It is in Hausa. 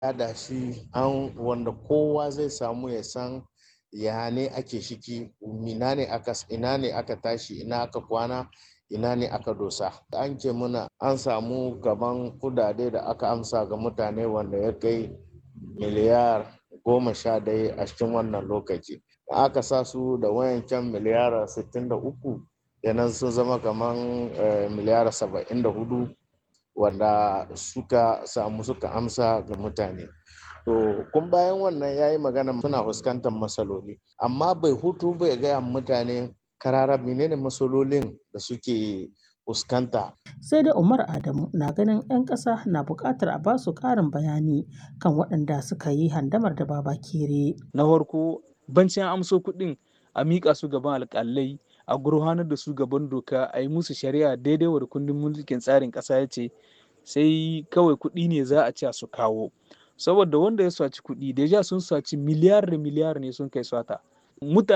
yada shi an wanda kowa zai samu ya san ya ne ake shiki ina ne aka ina ne aka tashi ina aka kwana ina ne aka dosa an ce muna an samu gaban kudade da aka amsa ga mutane wanda ya kai miliyar goma sha daya a cikin wannan lokaci aka sa su da wayancan miliyar 63 yanan sun zama kamar miliyar 74 wanda suka samu suka amsa ga mutane to kun bayan wannan ya yi magana suna fuskantar matsaloli amma bai hutu bai gaya mutane karara menene matsalolin da suke fuskanta. sai da umar adamu na ganin 'yan ƙasa na buƙatar a ba su ƙarin bayani kan waɗanda suka yi handamar da baba kere na farko bancin amso kuɗin a miƙa su gaban alƙalai a gurfanar da su gaban doka a yi musu shari'a daidai wa kundin mulkin tsarin ƙasa ya ce sai kawai kuɗi ne za a ce su kawo saboda wanda ya saci kuɗi deja sun saci miliyar da miliyar ne sun kai sata mutane